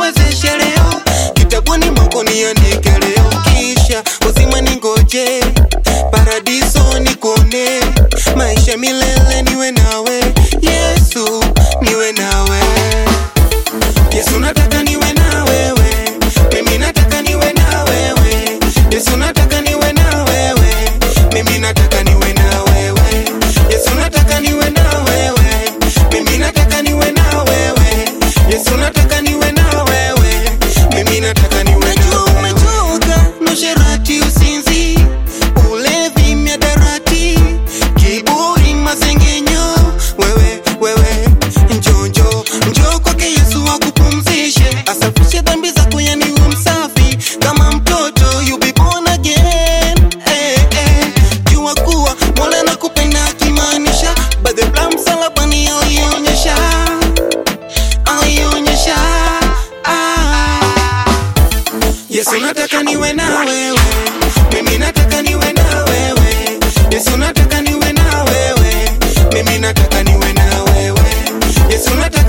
niwezeshe leo, kitabuni mwako niandike leo, kisha uzima ningoje, paradiso nikone, maisha milele niwe nawe, Yesu niwe nawe. Yesu nataka niwe na wewe, mimi nataka niwe na wewe. Yesu nataka niwe na wewe, mimi nataka niwe na wewe. Yesu nataka niwe na wewe, mimi nataka niwe na wewe. Yesu nataka niwe na wewe, mimi nataka niwe na wewe. Umechoka na usherati, usinzi, ulevi, miadarati, kiburi, masengenyo, wewe wewe, njoo njoo njoo kwake Yesu akupumzishe, asafishe dhambi zako, yani uwe msafi kama mtoto, you be born again. Eh, eh. Jua kuwa Mola anakupenda akimaanisha, by the blood msalabani alionyesha, alionyesha. Ah. Yesu nataka niwe na wewe, mimi nataka niwe na wewe. Yesu nataka niwe na wewe, mimi nataka niwe na wewe. Yesu nataka